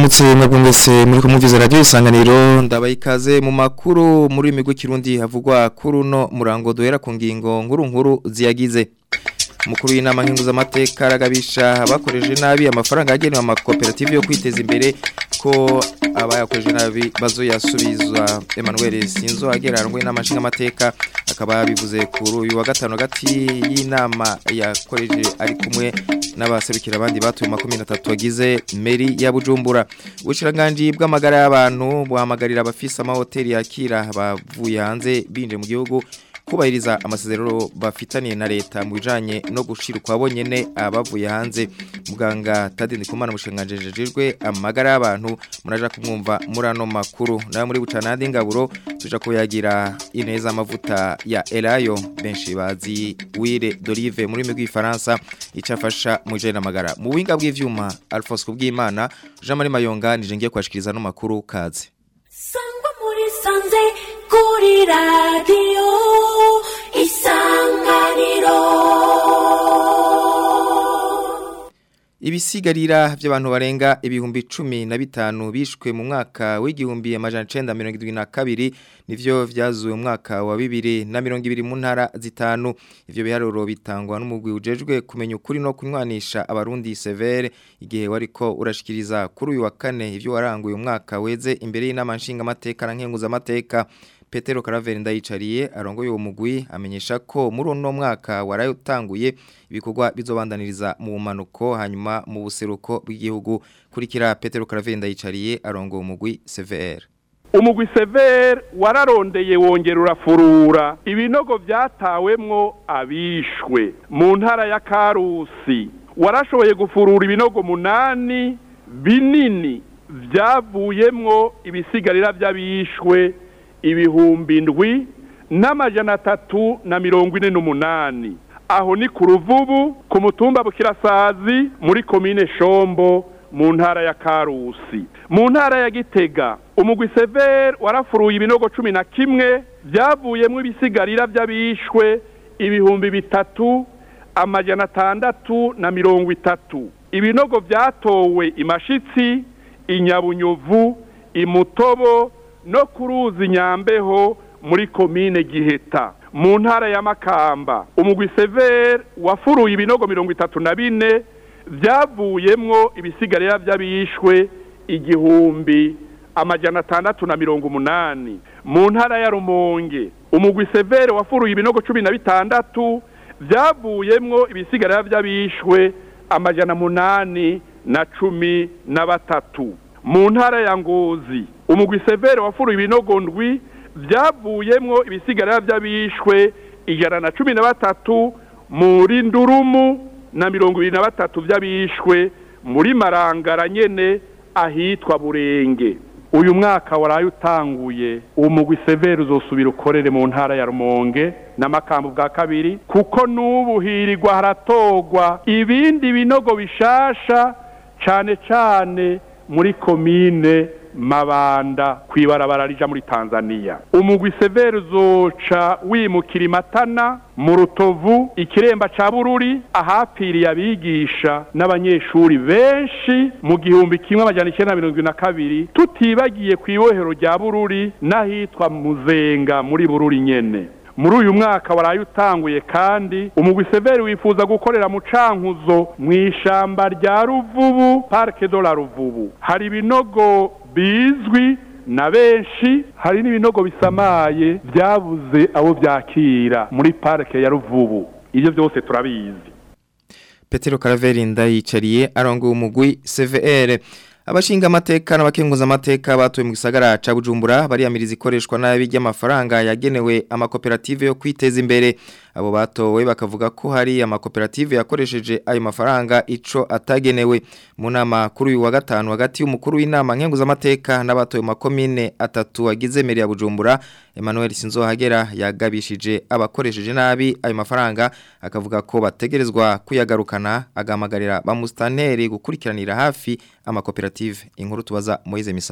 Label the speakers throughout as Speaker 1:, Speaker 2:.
Speaker 1: ndabaramutse mwebwe mwese muri kumumviza radio isanganiro ndabaye ikaze mu makuru muri migwi kirundi havugwa kuri uno murango duhera ku ngingo nkuru nkuru ziyagize Mukuru w'inama nkenguzamateka aragabisha abakoreje nabi amafaranga yagenewe amakoperative yo kwiteza imbere ko abayakoreje nabi bazoyasubizwa Emmanuel Sinzo agerarangwe n'amashinga amateka akaba yabivuze kuri uyu wa gatano gati y'inama yakoreje ari kumwe n'abaserukira abandi batuye makumi na tatu bagize meri ya Bujumbura ubushiranganje bw'amagara y'abantu buhamagarira abafise amahoteli yakira bavuye hanze binje mu gihugu kubahiriza amasezerano bafitaniye na leta mu bijanye no gushira kwabo nyene abavuye hanze muganga Tadini Kumana mushanganjejejwe amagara y'abantu muraja kumwumva murano makuru nayo muri bucanandi ngaburo tuja kuyagira ineza amavuta ya Elayo benshi bazi Wire d'Olive muri migwi Faransa icafasha mu jene amagara mu winga bw'ivyuma Alphonse kubwimana Jean Marie Mayonga nije ngiye kwashikiriza no makuru kaze
Speaker 2: Sangwa muri sanze kuri radio isanganiro
Speaker 1: Ibisigarira by'abantu barenga ibihumbi cumi na bitanu bishwe mu mwaka w'igihumbi amajana icenda mirongo irindwi na kabiri nivyo vyazuwe mu mwaka wa bibiri na mirongo ibiri mu ntara zitanu ivyo biharuro bitangwa n'umugwi ujejwe kumenya ukuri no kunywanisha abarundi severe igihe wariko urashikiriza kuri uyu wa kane ivyo waranguye umwaka weze imbere y'inama nshinga amateka na nkenguza amateka Petero Caraveri ndayicariye arongoye uwo mugwi amenyesha ko muri uno mwaka waraye utanguye ibikorwa bizobandaniriza mu manuko hanyuma mu buseruko bw'igihugu kurikira Petero Caraveri ndayicariye arongoye umugwi CVR
Speaker 3: umugwi severe wararondeye wongera urafurura ibinogo byatawemwo abishwe mu ntara ya karusi warashoboye gufurura ibinogo munani binini byavuyemwo ibisigarira by'abishwe ibihumbi indwi n'amajana atatu na mirongo ine n'umunani aho ni ku ruvubu ku mutumba bukirasazi muri komine shombo mu ntara ya karusi mu ntara ya gitega umugwi severe warafuruye ibinogo cumi na kimwe byavuyemo ibisigarira by'abishwe ibihumbi bitatu amajana atandatu na mirongo itatu ibinogo byatowe imashitsi inyabunyuvu imutobo no ku ruzi nyambeho muri komine giheta mu ntara ya makamba umugwi severe wafuruye ibinogo mirongo itatu na bine byavuyemwo ibisigarira by'abishwe igihumbi amajana atandatu na mirongo umunani mu ntara ya rumonge umugwi severe wafuruye ibinogo cumi na bitandatu byavuyemwo ibisigarira by'abishwe amajana munani na cumi na batatu mu ntara ya ngozi umugwi severe wafuruye ibinogo ndwi byavuyemwo ibisigarira by'abishwe ijana na cumi na batatu muri ndurumu na mirongo ibiri na batatu by'abishwe muri marangara nyene ahitwa burenge uyu mwaka waraye utanguye uwo mugwi severe uzosubira ukorere mu ntara ya rumonge n'amakambo bwa kabiri kuko n'ubu hirirwa haratogwa ibindi binogo bishasha cane cane muri komine mabanda kwibarabara rija muri Tanzania umugwi severe uzoca wimukira imatana mu rutovu ikiremba ca bururi ahapfiriye abigisha n'abanyeshuri benshi mu gihumbi kimwe amajana icenda mirongo ibiri na kabiri tutibagiye kw'ibohero rya bururi n'ahitwa muzenga muri bururi nyene muri uyu mwaka waraye utanguye kandi umugwi severi wifuza gukorera mu cankuzo mu ishamba rya ruvubu parike do la ruvubu hari ibinogo bizwi na benshi hari n'ibinogo bisamaye byabuze abo byakira muri parike ya ruvubu ibyo byose turabizi
Speaker 1: Petero Caraveri ndayicariye arongoye umugwi CVR Abashinga amateka n'abakenguza amateka batuye mu gisagara ca Bujumbura bariyamiriza ikoreshwa nabi ry'amafaranga yagenewe amakoperative yo kwiteza imbere abo batowe bakavuga ko hari amakoperative yakoresheje ayo mafaranga ico atagenewe mu nama kuri uyu wa gatanu hagati y'umukuru w'inama nkenguza amateka n'abatoye makomine atatu agize meri ya Bujumbura Emmanuel Sinzohagera yagabishije abakoresheje nabi ayo mafaranga akavuga ko bategerezwa kuyagarukana agamagarira bamustaneri gukurikiranira hafi amakoperative inkuru tubaza Moize Misago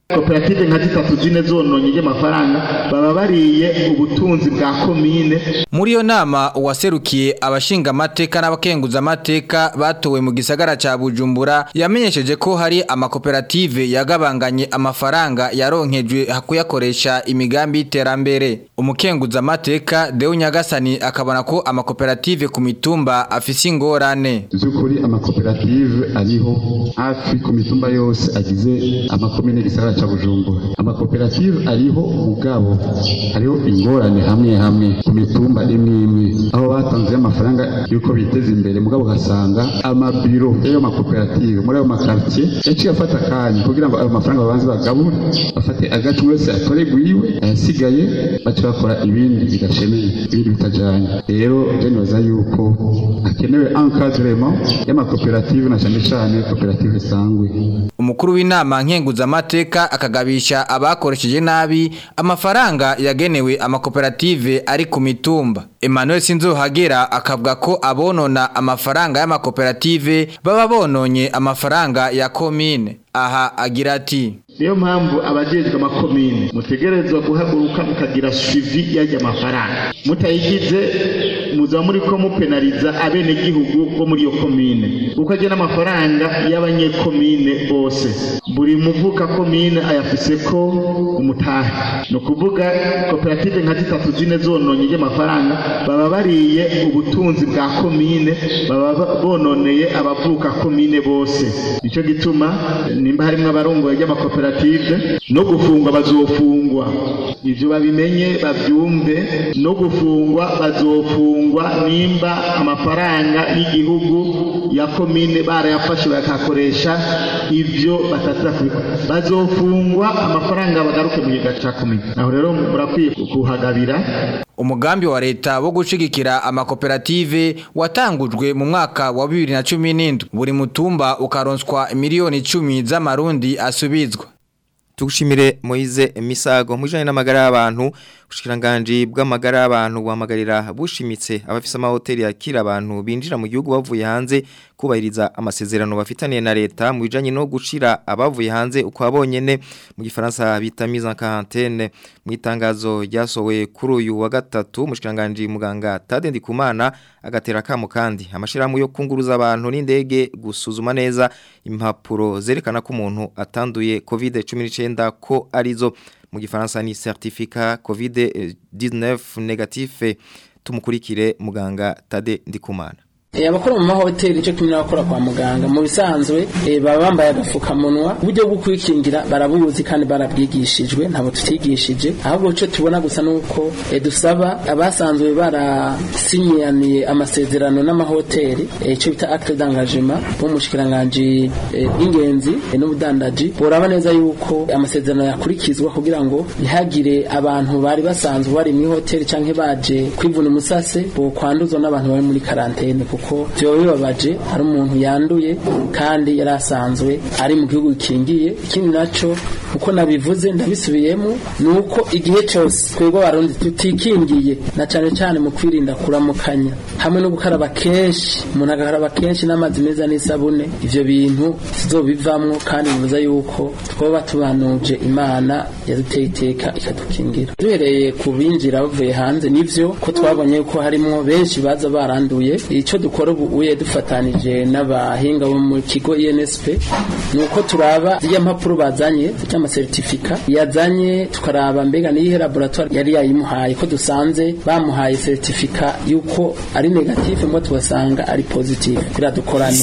Speaker 4: koperative nka zitatu zine zononye ry'amafaranga baba bariye ubutunzi bwa komine
Speaker 5: Muri iyo nama uwaserukiye abashinga amateka n'abakenguza amateka batowe mu gisagara ca Bujumbura yamenyesheje ko hari amakoperative yagabanganye amafaranga yaronkejwe hakuyakoresha imigambi y'iterambere. Umukenguza amateka Deo Nyagasani akabona ko amakoperative ku mitumba afise ingorane.
Speaker 6: by'ukuri amakoperative ariho hafi ku mitumba yose agize amakomine gisagara ca bujumbura amakoperative ariho mugabo hariho ingorane hamwe hamwe ku mitumba imwe imwe aho batanze amafaranga y'uko biteza imbere mugabo ugasanga amabiro y'ayo makoperative muri ayo makartier yaciye afata akanya kugira ngo ayo mafaranga babanze bagabure bafate agace umwe wese atore gwiwe ayasigaye bace bakora ibindi bidashemeye ibindi bitajanye rero je nibaza yuko hakenewe encadrement y'amakoperative na cyane cyane koperative sangwe
Speaker 5: Umukuru w'inama nkenguza amateka akagabisha abakoresheje nabi amafaranga yagenewe amakoperative ari ku mitumba. Emmanuel Sinzohagera akavuga ko abonona amafaranga y'amakoperative baba bononye amafaranga ya komine. Aha agira ati
Speaker 4: niyo mpamvu abajejwe amakomine mutegerezwa guhaguruka mukagira suivi y'ajya mafaranga mutayigize muza muri ko mupenaliza abenegihugu bo muri iyo komine kuko ajya n'amafaranga y'abanyekomine bose buri muvuka komine ayafise ko umutahe ni ukuvuga koperative nka zitatu zine zononye ry'amafaranga baba bariye ubutunzi bwa komine baba ba- bononeye abavuka komine bose nicyo gituma nimba harimo abarongoye ry'amakoperative no gufungwa bazofungwa ibyo babimenye babyumve no gufungwa bazofungwa nimba amafaranga y'igihugu ya komine barayafashe bakakoresha ibyo bataza kubikora bazofungwa amafaranga bagaruke mu giga cya komine aho rero murakwiye kuhagabira
Speaker 5: Umugambi wa leta wo gushigikira amakoperative watangujwe mu mwaka wa 2017 buri mutumba ukaronswa miliyoni 10 z'amarundi asubizwa.
Speaker 1: Tugushimire Moize Misago mujanye n'amagara y'abantu ushikiranganje bw'amagara y'abantu buhamagarira bushimitse abafise amahoteli yakira abantu binjira mu gihugu bavuye hanze kubahiriza amasezerano bafitaniye na leta mu bijanye no gushira abavuye hanze uko abonyene mu gifaransa bita mise en quarantaine mu itangazo ryasowe kuri uyu wa gatatu mushikiranganje muganga Tade Ndikumana agatera kamo kandi amashirahamwe yo kunguruza abantu n'indege gusuzuma neza impapuro zerekana ko umuntu atanduye COVID-19 ko arizo mu gifaransa ni certificat COVID-19 negatif tumukurikire muganga Tade Ndikumana
Speaker 7: Eh, abakora mu mahoteli cyo kimwe n'abakora kwa muganga mu bisanzwe eh, baba bambaye agafukamunwa uburyo bwo kwikingira barabuzi kandi barabwigishijwe ntabwo tutigishije ahubwo cyo tubona gusa nuko eh, dusaba abasanzwe barasinyaniye amasezerano n'amahoteli eh, cyo bita acte d'engagement bo mushikiranganje ingenzi eh, n'ubudandaji boraba neza yuko amasezerano yakurikizwa kugira ngo ntihagire abantu bari basanzwe bari mu hoteli canke baje kwivuna umusase bo kwanduzwa n'abantu bari muri karantene kuko byoba bibabaje hari umuntu yanduye kandi yari asanzwe ari mu gihugu gikingiye ikindi naco uko nabivuze ndabisubiyemo ni uko igihe cyose twebwe abarundi tutikingiye na cyane cyane mu kwirinda kuramukanya hamwe no gukaraba kenshi umuntu agakaraba kenshi n'amazi meza n'isabune ivyo bintu tuzobivamwo kandi bivuze yuko twoba tubanuje imana yaduteye iteka ikadukingira duhereye ku binjira bavuye hanze nivyo ko twabonye yuko harimwo benshi baza baranduye ico dukora ubu uye dufatanije n'abahinga bo mu kigo INSP ni uko turaba zirya mpapuro bazanye zirya amasertifika yazanye tukaraba mbega niyihe laboratoire yari yayimuhaye ko dusanze bamuhaye certifica yuko ari negative ngo tubasanga ari positive kugira dukorane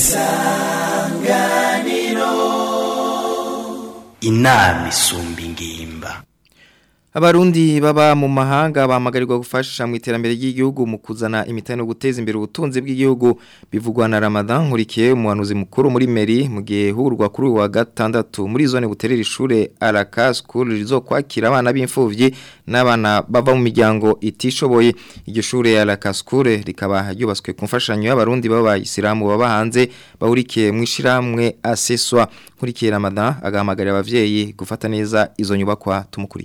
Speaker 8: inama isumba ingimba
Speaker 1: Abarundi baba mu mahanga bamagarirwa gufasha mu iterambere ry'igihugu mu kuzana imitano no guteza imbere ubutunzi bw'igihugu bivugwa na Ramadan nkurikiye umuhanuzi mukuru muri Meri mu gihe hurwa kuri uyu wa gatandatu muri zone buterera ishure Araka School rizokwakira abana b'imfuvyi n'abana bava mu miryango itishoboye iryo shure Araka School rikaba ryubatswe ku mfashanyo y'abarundi baba Isilamu baba hanze bahurikiye mu ishiramwe aseswa nkurikiye Ramadan agahamagarira abavyeyi gufata neza izo nyubakwa tumukurikire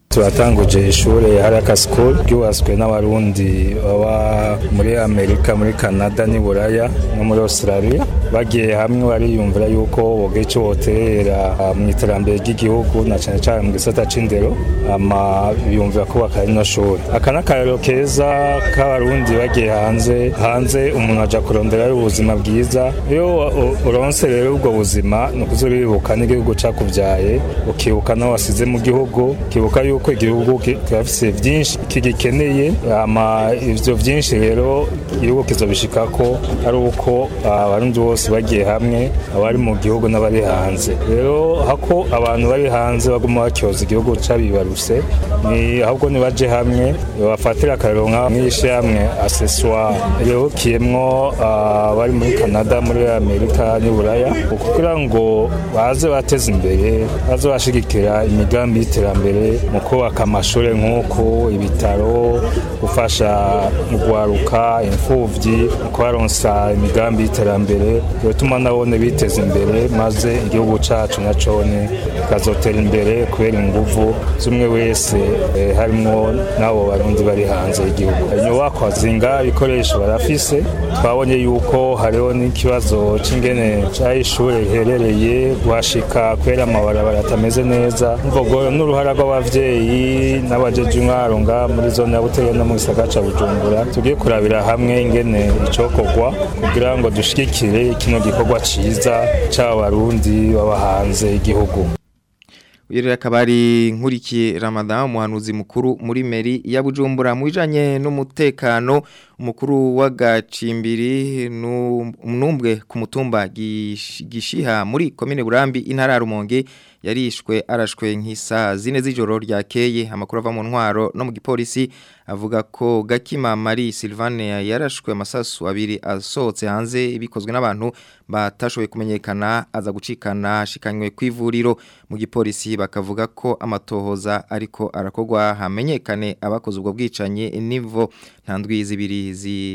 Speaker 9: turatanguje ishure haraka school ryubatswe n'abarundi baba muri amerika muri canada n'i buraya no muri australia bagiye hamwe bariyumvira yuko boga ico boterera mu iterambere ry'igihugu na cane cane mu gisata c'indero ama biyumvira kubaka rino shuri aka n'akarero keza k'abarundi bagiye hanze hanze umuntu aja kuronderayo ubuzima bwiza iyo uronse rero ubwo buzima ni ukuza uribuka n'igihugu cakuvyaye ukibuka n'aho wasize mu gihugu ukibuka yuko igihugu kirafise vyinshi kigikeneye ama ivyo vyinshi rero igihugu kizobishikako ari uko abarundi bose bagiye hamwe abari mu gihugu n'abari hanze rero hako abantu bari hanze baguma bakyoza igihugu cabibaruse ni ahubwo nibaje hamwe bafatira akarero nk'ishirahamwe aseswa rihukiyemwo abari muri canada muri amerika n'i buraya kugira ngo baze bateze imbere baze bashigikira imigambi y'iterambere mu kubaka amashuri nk'uko ibitaro gufasha mu guharuka imfubyi mu kubaronsa imigambi y'iterambere bituma nabone biteza imbere maze igihugu cacu na cone kikazotera imbere kubera inguvu z'umwe wese eh, harimwo n'abo barundi bari hanze y'igihugu inyubakwa zinga ibikoresho barafise twabonye yuko hariho n'ikibazo c'ingene c'aho ishure riherereye guhashika kubera amabarabara atameze neza mvugo n'uruhara rw'abavyeyi n'abajeje intwaro nga muri zone ya Butare no mu gisagara ca Bujumbura tugiye kurabira hamwe ingene icokorwa kugira ngo dushigikire kino gikorwa ciza c'abarundi baba hanze y'igihugu
Speaker 1: Uyu rero akaba ari nkurikiye Ramadan umuhanuzi mukuru muri meri ya Bujumbura mu bijanye n'umutekano umukuru w'agacimbiri numbwe ku mutumba gishiha muri komine Burambi intara ya Rumonge yarishwe arashwe nk'isa zine z'ijoro ryakeye amakuru ava mu ntwaro no mu gipolisi avuga ko Gakima Marie Sylvane yarashwe amasasu abiri asohotse hanze bikozwe n'abantu batashoboye kumenyekana aza gucikana ashikanywe kw'ivuriro mu gipolisi bakavuga ko amatohoza ariko arakogwa hamenyekane abakoze ubwo bwicanye nivo ntandwi zibiri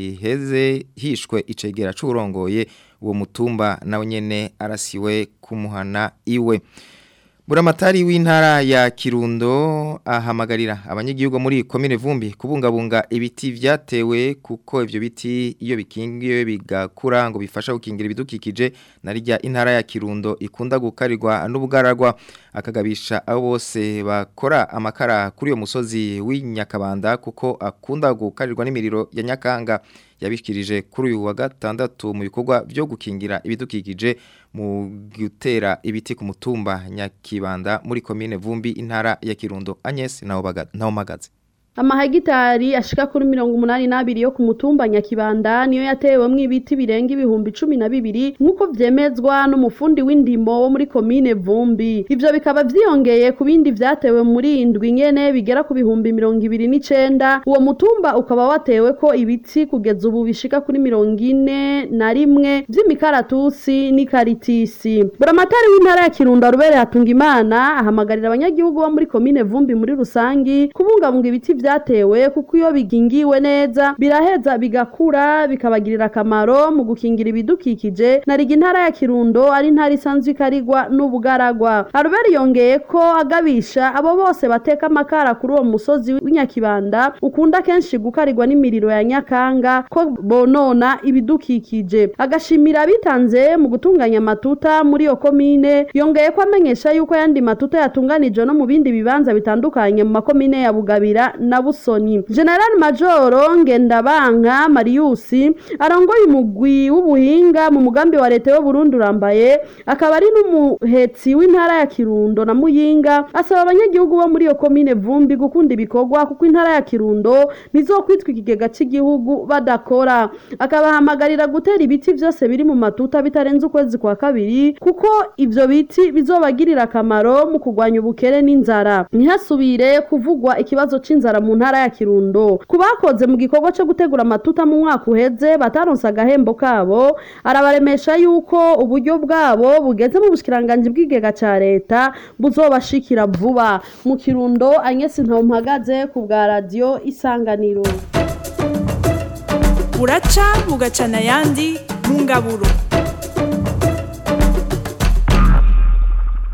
Speaker 1: ziheze hishwe icegera c'urongoye uwo mutumba nawe nyene arasiwe kumuhana iwe Buramatari w'intara ya Kirundo ahamagarira abanyagihugu muri komine Vumbi kubungabunga ibiti vyatewe kuko ivyo biti iyo bikingiwe bigakura ngo bifasha gukingira ibidukikije narijya intara ya Kirundo ikunda gukarirwa n'ubugaragwa akagabisha abo bose bakora amakara kuri uyo musozi w'inyakabanda kuko akunda gukarirwa n'imiriro ya Nyakanga yabishikirije kuri uyu wa gatandatu mu bikorwa byo gukingira ibidukikije mu gutera ibiti ku mutumba nyakibanda muri komine Vumbi intara ya Kirundo Agnes naho magaze
Speaker 10: amahegitari ashika kuri mirongo umunani n'abiri yo ku mutumba nyakibanda niyo yatewemwo ibiti birenga ibihumbi cumi na bibiri nk'uko vyemezwa n'umufundi w'indimo wo muri komine vumbi ivyo bikaba vyiyongeye ku bindi vyatewe muri indwi nyene bigera ku bihumbi mirongo ibiri n'icenda uwo mutumba ukaba wateweko ibiti kugeza ubu bishika kuri mirongo ine na rimwe vy'imikaratusi n'ikaritisi buramatari w'intara ya kirundo rubere hatunga imana ahamagarira abanyagihugu bo muri komine vumbi muri rusangi kubungabunga ibiti vyatewe kuko iyo bigingiwe neza biraheza bigakura bikabagirira akamaro mu gukingira ibidukikije nariga intara ya Kirundo ari intara isanzwe ikarigwa n'ubugaragwa Albert yongeye ko agabisha abo bose bateka amakara kuri uwo musozi w'inyakibanda ukunda kenshi gukarirwa n'imiriro ya Nyakanga ko bonona ibidukikije agashimira abitanze mu gutunganya amatuta muri iyo komine yongeye ko amenyesha yuko yandi matuta yatunganijwe no mu bindi bibanza bitandukanye mu makomine ya Bugabira na Busoni General Majoro Ngendabanka Marius arongoye umugwi w'ubuhinga mu mugambi wa leta yo Burundi urambaye akaba ari n'umuhetsi w'intara ya Kirundo na Muyinga asaba abanyagihugu bo muri iyo komine Vumbi gukunda ibikorwa kuko intara ya Kirundo nizokwitwa ikigega cy'igihugu badakora akabahamagarira gutera ibiti byose biri mu matuta bitarenze ukwezi kwa kabiri kuko ivyo biti bizobagirira akamaro mu kurwanya ubukere n'inzara ntihasubire kuvugwa ikibazo c'inzara mu ntara ya Kirundo kubakoze mu gikorwa cyo gutegura amatuta mu mwaka uheze bataronse agahembo kabo arabaremesha yuko uburyo bwabo bugeze mu bushikiranganje bw'igega ca leta buzobashikira vuba mu Kirundo Agnes Ntompagaze ku bwa radio Isanganiro
Speaker 11: buraca bugacana ayandi mu ngaburo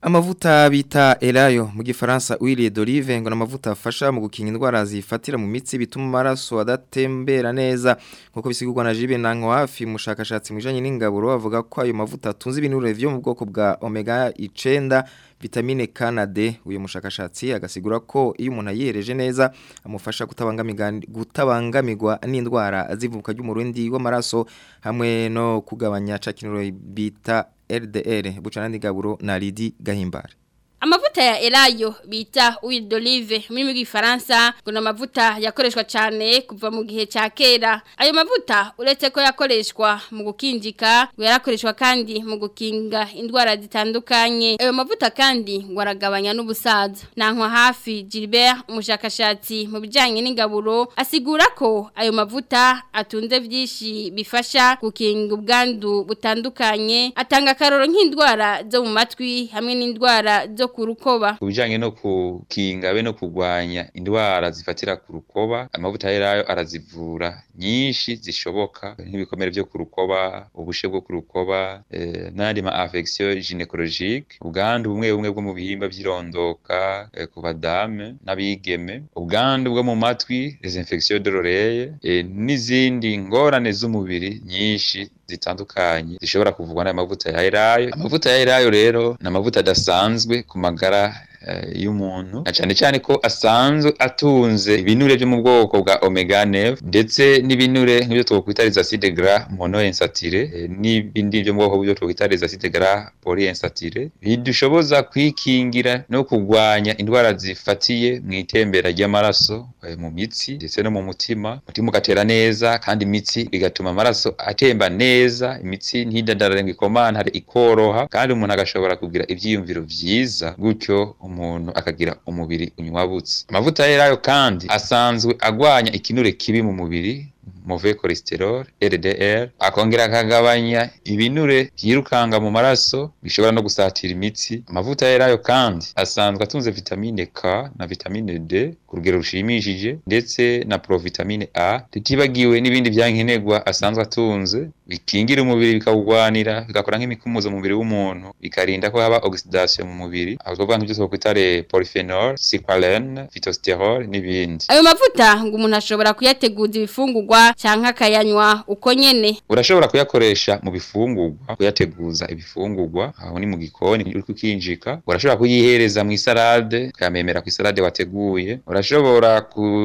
Speaker 1: Amavuta bita Elayo mu gifaransa huile d'olive ngo namavuta afasha mu gukinga indwara zifatira mu mitsi bituma amaraso adatembera neza nkuko bisigurwa na Jibe Nanko hafi mushakashatsi mwijanye n'ingaburo avuga ko ayo mavuta atunze ibinure vyo mu bwoko bwa omega 9 vitamine K na D uyu mushakashatsi agasigura ko iyo umuntu ayihereje neza amufasha kutabangamirwa gutabangamirwa n'indwara zivuka ry'umurundi w'amaraso hamwe no kugabanya cakinuro bita LDR bucana ndigaburo na Lidi Gahimbare
Speaker 12: Amavuta ya elayo bita huile d'olive muri mu gifaransa ngo namavuta yakoreshwa cyane kuva mu gihe cya kera ayo mavuta uretse ko yakoreshwa mu gukinjika ngo yarakoreshwa kandi mu gukinga indwara zitandukanye ayo mavuta kandi ngo aragabanya n'ubusaza nankwa hafi Gilbert umushakashatsi mu bijyanye n'ingaburo asigura ko ayo mavuta atunze byinshi bifasha gukinga ubwandu butandukanye atanga akaroro nk'indwara zo mu matwi hamwe n'indwara zo ku rukoba
Speaker 13: kubijanye no kukinga be no kugwanya indwara zifatira ku rukoba amavuta yerayo arazivura nyinshi zishoboka nk'ibikomere byo ku rukoba ubushe bwo ku rukoba eh, n'andi ma affection gynecologique ubwandu bumwe bumwe bwo mu bihimba by'irondoka eh, ku badame n'abigeme ubwandu bwo mu matwi les infections de l'oreille eh, n'izindi ngorane z'umubiri nyinshi zitandukanye zishobora kuvugwa n'aya mavuta ya elayo amavuta ya elayo rero ni amavuta adasanzwe ku magara y'umuntu na cyane cyane ko asanzwe atunze ibinure byo mu bwoko bwa omega 9 ndetse n'ibinure nk'ibyo twokwita les acides gras monoinsaturés n'ibindi byo mu bwoko byo twokwita les acides gras polyinsaturés bidushoboza kwikingira no kugwanya indwara zifatiye mu itembera ry'amaraso mu mitsi ndetse no mu mutima umutima ugatera neza kandi imitsi bigatuma amaraso atemba neza imitsi ntidadararenga ikomantare ikoroha kandi umuntu agashobora kugira ibyiyumviro byiza gutyo umuntu akagira umubiri unywabutse amavuta yerayo kandi asanzwe agwanya ikinure kibi mu mubiri move cholesterol LDL akongera akagabanya ibinure byirukanga mu maraso bishobora no gusatira imitsi amavuta yerayo kandi asanzwe atunze vitamine K na vitamine D ku rugero rushimishije ndetse na provitamine A tutibagiwe n'ibindi byankenerwa asanzwe atunze bikingira umubiri bikawugwanira bigakora nk'imikumuzo mu mubiri w'umuntu bikarinda ko haba oxidation mu mubiri aho twavuga nk'ibyo twakwita le polyphenol cyclalen phytosterol n'ibindi
Speaker 12: ayo mavuta ngo umuntu ashobora kuyateguza ibifungurwa canke akayanywa uko nyene
Speaker 13: urashobora kuyakoresha mu bifungurwa kuyateguza ibifungurwa aho ni mu gikoni uri kukinjika urashobora kuyihereza mu isalade ukayamemera ku isalade wateguye urashobora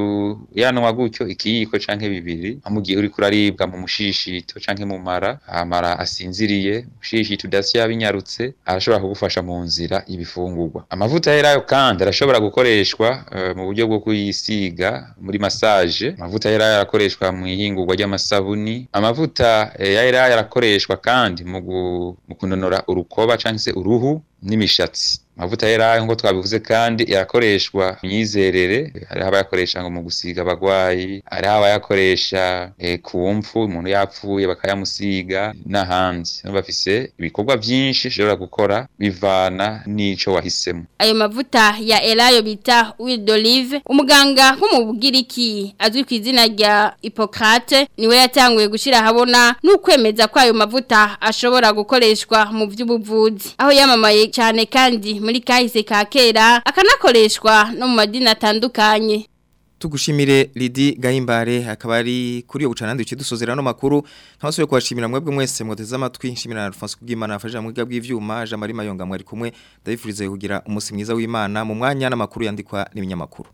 Speaker 13: kuyanwa gutyo ikiyiko canke bibiri mu gihe uri kuraribwa mu mushishito canke mu mara amara asinziriye mushishito udasya binyarutse arashobora kugufasha mu nzira y'ibifungurwa amavuta yerayo kandi arashobora gukoreshwa uh, mu buryo bwo kuyisiga muri massage amavuta yerayo arakoreshwa mu ihingurwa ry'amasabuni amavuta ya elayo arakoreshwa kandi mu kunonora urukoba cyangwa se uruhu n'imishatsi amavuta yerayo ngo twabivuze kandi yarakoreshwa myizerere hari abayakoresha ngo mu gusiga abagwayi hari abayakoresha e, ku mfu umuntu yapfuye bakayamusiga n'ahandi bafise ibikorwa byinshi ushobora gukora bivana n'ico wahisemo
Speaker 12: ayo mavuta ya elayo bita huile d'olive umuganga wo mu bugiriki azwi ku izina rya Hippocrate niwe yatanguye gushira habona n'ukwemeza ko ayo mavuta ashobora gukoreshwa mu by'ubuvuzi aho yamamaye cyane kandi muri kahise ka kera akanakoreshwa no mu madini atandukanye
Speaker 1: tugushimire Lidi Gahimbare akaba ari kuri yo bucanandi uci dusozera no makuru nkabasuye kwashimira mwebwe mwese mwoteze amatwi nshimira na Alphonse kugimana afasha mu bw'ivyuma Jean Marie Mayonga mwari kumwe ndabifurize kugira umunsi mwiza w'Imana mu mwanya n'amakuru yandikwa n'ibinyamakuru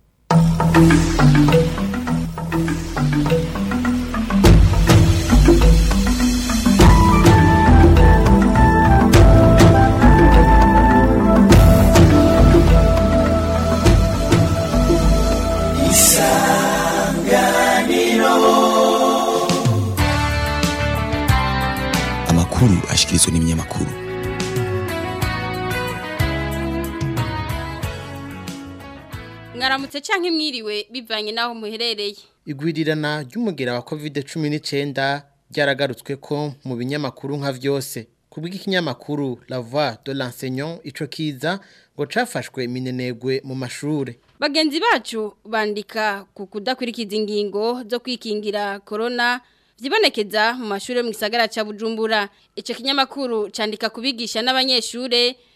Speaker 14: amakuru ashikirizwa n'ibinyamakuru
Speaker 12: mwaramutse canke mwiriwe bivanye naho muherereye
Speaker 15: igwirirana ry'umugera wa covid 19 ryaragarutswe ko mu binyamakuru nka vyose kubw'ikinyamakuru La Voix de l'enseignant ico kiza ngo cafashwe minenegwe mu mashure
Speaker 12: bagenzi bacu bandika ku kudakwirikiza ingingo zo kwikingira corona vyibonekeza mu mashure mu gisagara ca Bujumbura ico kinyamakuru candika kubigisha n'abanyeshure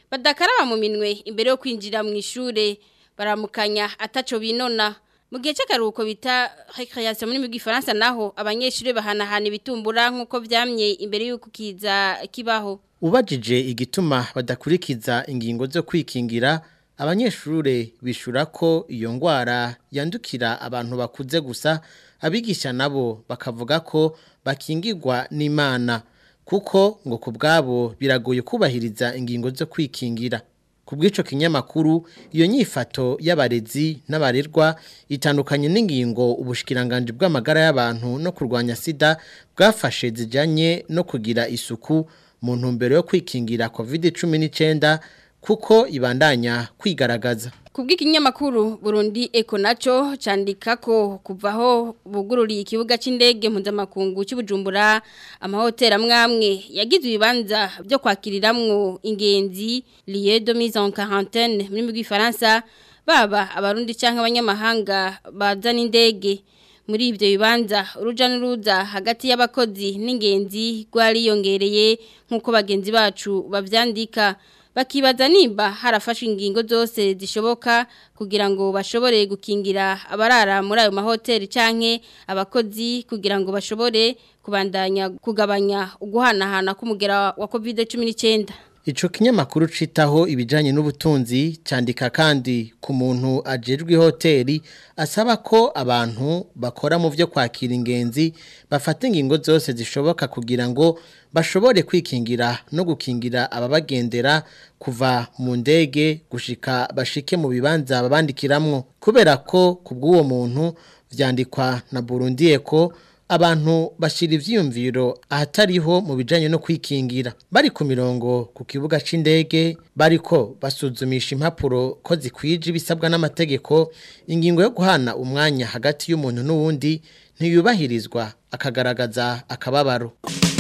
Speaker 12: badakaraba mu minwe imbere yo kwinjira mu ishure baramukanya ataco binona mu gihe cy'akaruhuko bita recreation muri Gifaransa naho abanyeshuri bahanahana ibitumbura nk'uko vyamye imbere y'uko kiza kibaho
Speaker 15: ubajije igituma badakurikiza ingingo zo kwikingira abanyeshure bishura ko iyo ngwara yandukira abantu bakuze gusa abigisha nabo bakavuga ko bakingirwa n'Imana kuko ngo ku bwabo biragoye kubahiriza ingingo zo kwikingira ku bw'ico kinyamakuru iyo nyifato y'abarezi n'abarerwa itandukanye n'ingingo ubushikiranganje bw'amagara y'abantu no kurwanya sida bwafashe zijanye no kugira isuku mu ntumbero yo kwikingira covid-19 kuko ibandanya kwigaragaza
Speaker 12: Kubw'ikinyamakuru Burundi Eko naco candika ko kuvaho bugururiye ikibuga c'indege mpuzamakungu cy'Ubujumbura amahoteli amwamwe yagize ibibanza byo kwakiriramwo ingenzi lieu de mise en quarantaine muri mu Gifaransa baba abarundi canke abanyamahanga bazana indege muri ibyo bibanza uruja n'uruza hagati y'abakozi n'ingenzi rwariyongereye nk'uko bagenzi bacu bavyandika bakibaza nimba harafashwe ingingo zose zishoboka kugira ngo bashobore gukingira abarara muri ayo mahoteli canke abakozi kugira ngo bashobore kubandanya kugabanya uguhanahana k'umugera wa COVID-19
Speaker 15: Ico kinyamakuru citaho ibijanye n'ubutunzi candika kandi ku muntu ajejwe hoteli asaba ko abantu bakora mu byo kwakira ingenzi bafata ingingo zose zishoboka kugira ngo bashobore kwikingira no gukingira ababagendera kuva mu ndege gushika bashike mu bibanza babandikiramwo kubera ko kubw'uwo muntu vyandikwa na Burundi Eko abantu bashira ivyiyumviro ahatariho mu bijanye no kwikingira bari ku mirongo ku kibuga c'indege bariko basuzumisha impapuro ko zikwije ibisabwa n'amategeko ingingo yo guhana umwanya hagati y'umuntu n'uwundi ntiyubahirizwa akagaragaza akababaro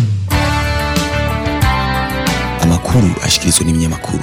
Speaker 14: amakuru ashikirizwa n'ibinyamakuru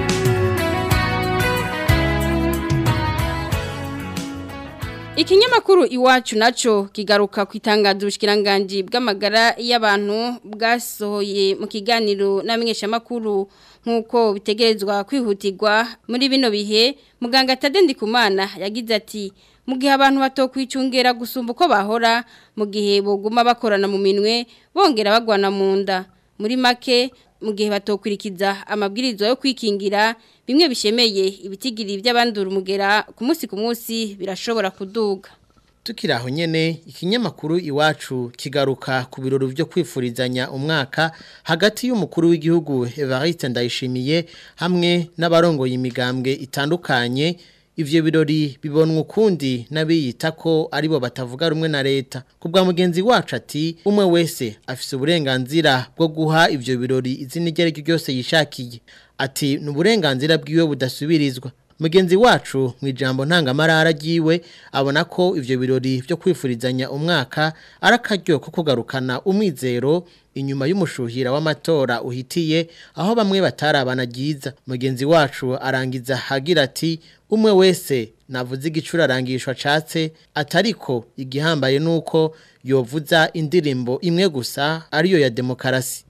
Speaker 12: Ikinyamakuru iwacu naco kigaruka ku itangazo ubushikiranganje bw'amagara y'abantu bwasohoye mu kiganiro n'amenyesha makuru nkuko bitegerezwa kwihutirwa muri bino bihe muganga Tadendi Kumana yagize ati mu gihe abantu batokwicungera gusumba uko bahora mu gihe boguma bakorana mu minwe bongera bagwana mu nda muri make mu gihe batokwirikiza amabwirizo yo kwikingira bimwe bishemeye ibitigiri by'abandura umugera ku munsi ku munsi birashobora kuduga
Speaker 15: Tukiri aho nyene ikinyamakuru iwacu kigaruka ku birori byo kwifurizanya umwaka hagati y'umukuru w'igihugu Evariste Ndayishimiye hamwe n'abarongoye imigambwe itandukanye ivyo birori bibonwa ukundi n'abiyita ko aribo batavuga rumwe na leta kubwa mugenzi wacu ati umwe wese afise uburenganzira bwo guha ivyo birori izina iryo ariryo ryose yishakiye ati ni uburenganzira bwiwe budasubirizwa mugenzi wacu mu ijambo ntangamarara ryiwe abona ko ivyo birori byo kwifurizanya umwaka ari akaryo ko kugarukana umwizero inyuma y'umushuhira w'amatora uhitiye aho bamwe batarabana ryiza mugenzi wacu arangiza hagira ati umwe wese navuze igicura arangishwa acatse atariko igihambaye nuko yovuza indirimbo imwe gusa ariyo ya demokarasi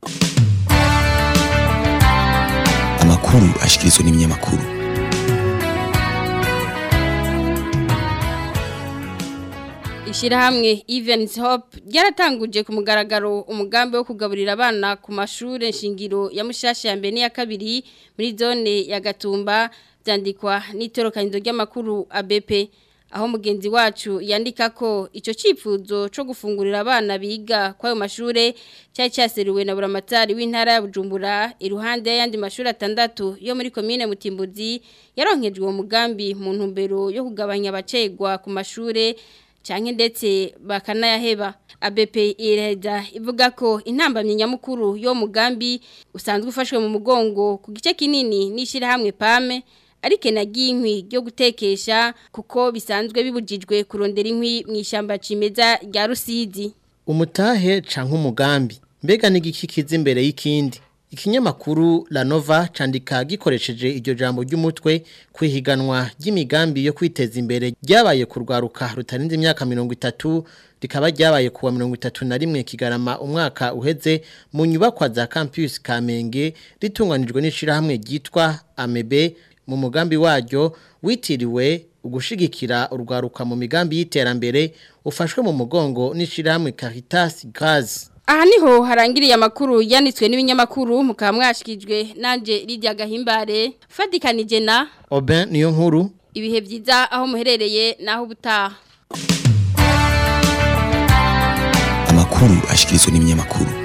Speaker 14: amakuru ashikirizwa n'ibinyamakuru
Speaker 12: Ishirahamwe Evans Hope ryaratanguje ku mugaragaro umugambi wo kugaburira abana ku mashure nshingiro ya Mushasha ya mbere ya kabiri muri zone ya Gatumba byandikwa n'itorokanizo ry'amakuru ABP aho mugenzi wacu yandika ko ico cifuzo co gufungurira abana biga kwayo mashure cyari cyaseruwe na buramatari w'intara ya Bujumbura iruhande y'andi mashuri atandatu yo muri commune Mutimbuzi yaronkejwe uwo mugambi mu ntumbero yo kugabanya abacegwa ku mashure canke ndetse bakanayaheba ABP ireda ivuga ko intambamye nyamukuru yo mugambi usanzwe ufashwe mu mugongo ku gice kinini nishira hamwe pame ariko nagiye inkwi ryo gutekesha kuko bisanzwe bibujijwe kurondera inkwi mu ishyamba cimeza rya Rusizi
Speaker 15: umutahe canke umugambi mbega n'igikikiza imbere y'ikindi Ikinyamakuru La Nova candika gikoresheje iryo jambo ry'umutwe kwihiganwa ry'imigambi yo kwiteza imbere ryabaye kurwaruka rutarinze imyaka 30 rikaba ryabaye kuwa 31 kigarama umwaka uheze mu nyubakwa za campus Kamenge ritunganijwe n'ishirahamwe ryitwa Amebe mu mugambi waryo witiriwe ugushigikira urwaruka mu migambi y'iterambere ufashwe mu mugongo n'ishirahamwe Caritas Gaz
Speaker 12: Aha niho harangiriye amakuru yanditswe n'ibinyamakuru mukaba mwashikijwe nanje Lydia Gahimbare fadikanije na
Speaker 15: Oben niyo nkuru
Speaker 12: ibihe byiza aho muherereye naho ubutaha
Speaker 14: amakuru ashikirizwa n'ibinyamakuru